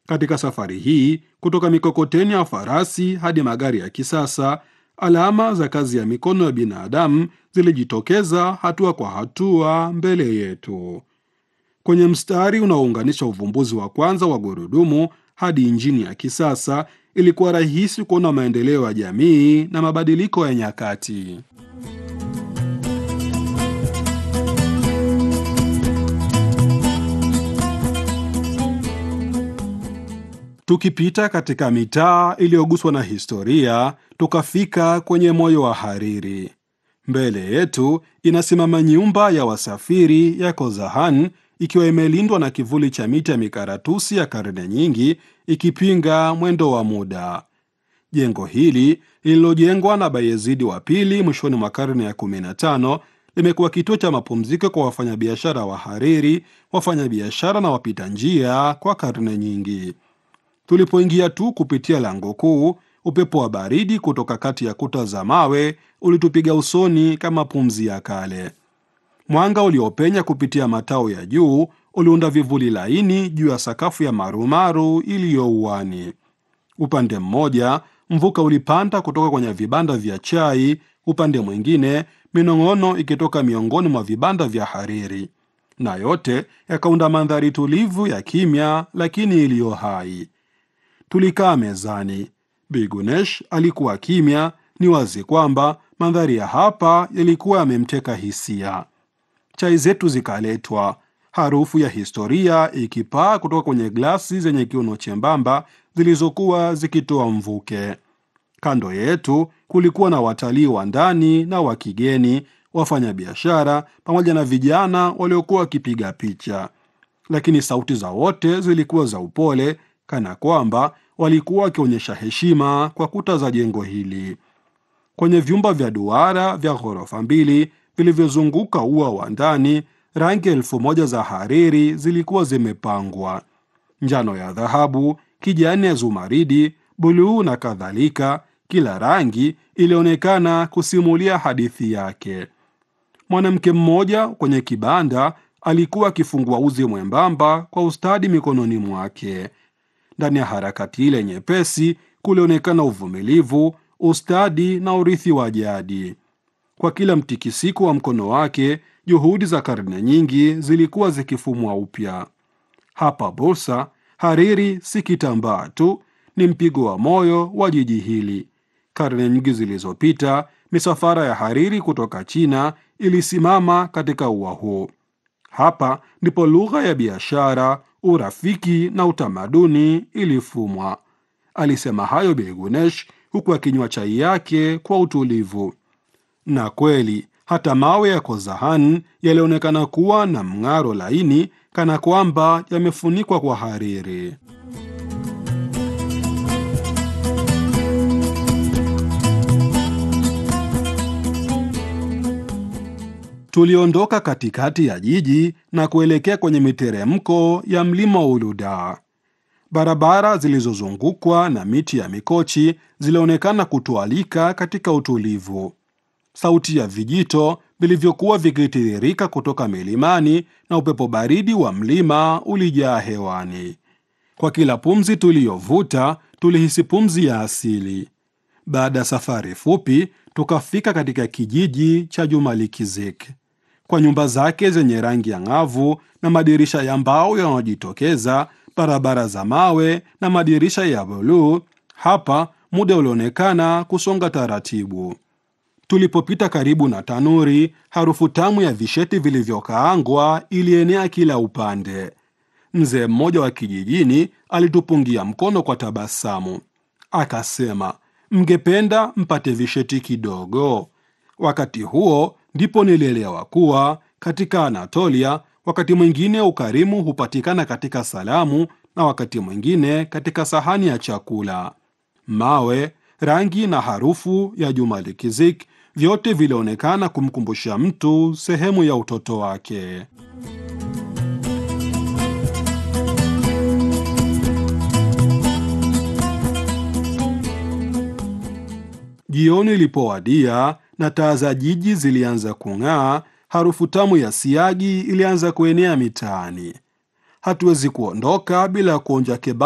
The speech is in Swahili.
Katika safari hii, kutoka mikokoteni ya farasi hadi magari ya kisasa, alama za kazi ya mikono ya binadamu zilijitokeza hatua kwa hatua mbele yetu. Kwenye mstari unaounganisha uvumbuzi wa kwanza wa gurudumu hadi injini ya kisasa, ilikuwa rahisi kuona maendeleo ya jamii na mabadiliko ya nyakati. Tukipita katika mitaa iliyoguswa na historia, tukafika kwenye moyo wa Hariri. Mbele yetu inasimama nyumba ya wasafiri ya Kozahan ikiwa imelindwa na kivuli cha miti ya mikaratusi ya karne nyingi, ikipinga mwendo wa muda. Jengo hili lililojengwa na Bayezidi wa pili mwishoni mwa karne ya 15 limekuwa kituo cha mapumziko kwa wafanyabiashara wa Hariri, wafanyabiashara na wapita njia kwa karne nyingi. Tulipoingia tu kupitia lango kuu, upepo wa baridi kutoka kati ya kuta za mawe ulitupiga usoni kama pumzi ya kale. Mwanga uliopenya kupitia matao ya juu uliunda vivuli laini juu ya sakafu ya marumaru iliyo uani. Upande mmoja mvuka ulipanda kutoka kwenye vibanda vya chai, upande mwingine minong'ono ikitoka miongoni mwa vibanda vya Hariri, na yote yakaunda mandhari tulivu ya kimya lakini iliyo hai. Tulikaa mezani. Bigunesh alikuwa kimya. Ni wazi kwamba mandhari ya hapa yalikuwa yamemteka hisia. Chai zetu zikaletwa, harufu ya historia ikipaa kutoka kwenye glasi zenye kiuno chembamba zilizokuwa zikitoa mvuke. Kando yetu kulikuwa na watalii wa ndani na wa kigeni, wafanyabiashara pamoja na vijana waliokuwa wakipiga picha, lakini sauti za wote zilikuwa za upole kana kwamba walikuwa wakionyesha heshima kwa kuta za jengo hili. Kwenye vyumba vya duara vya ghorofa mbili vilivyozunguka ua wa ndani, rangi elfu moja za hariri zilikuwa zimepangwa: njano ya dhahabu, kijani ya zumaridi, buluu na kadhalika. Kila rangi ilionekana kusimulia hadithi yake. Mwanamke mmoja kwenye kibanda alikuwa akifungua uzi mwembamba kwa ustadi mikononi mwake. Ndani ya harakati ile nyepesi kulionekana uvumilivu, ustadi na urithi wa jadi. Kwa kila mtikisiko wa mkono wake, juhudi za karne nyingi zilikuwa zikifumwa upya. Hapa Bursa, hariri si kitambaa tu, ni mpigo wa moyo wa jiji hili. Karne nyingi zilizopita, misafara ya hariri kutoka China ilisimama katika ua huu. Hapa ndipo lugha ya biashara urafiki na utamaduni ilifumwa. Alisema hayo Begunesh huku akinywa chai yake kwa utulivu. Na kweli hata mawe ya Kozahan yalionekana kuwa na mng'aro laini, kana kwamba yamefunikwa kwa hariri. Tuliondoka katikati ya jiji na kuelekea kwenye miteremko ya mlima Uluda. Barabara zilizozungukwa na miti ya mikochi zilionekana kutualika katika utulivu. Sauti ya vijito vilivyokuwa vikitiririka kutoka milimani na upepo baridi wa mlima ulijaa hewani. Kwa kila pumzi tuliyovuta, tulihisi pumzi ya asili. Baada ya safari fupi, tukafika katika kijiji cha Jumalikizik kwa nyumba zake zenye rangi ya ng'avu na madirisha ya mbao yanayojitokeza, barabara za mawe na madirisha ya buluu. Hapa muda ulionekana kusonga taratibu. Tulipopita karibu na tanuri, harufu tamu ya visheti vilivyokaangwa ilienea kila upande. Mzee mmoja wa kijijini alitupungia mkono kwa tabasamu, akasema, mngependa mpate visheti kidogo? Wakati huo ndipo nilielewa kuwa katika Anatolia wakati mwingine ukarimu hupatikana katika salamu na wakati mwingine katika sahani ya chakula. Mawe, rangi na harufu ya Jumalikizik vyote vilionekana kumkumbusha mtu sehemu ya utoto wake. Jioni ilipowadia na taa za jiji zilianza kung'aa, harufu tamu ya siagi ilianza kuenea mitaani. Hatuwezi kuondoka bila kuonja kebab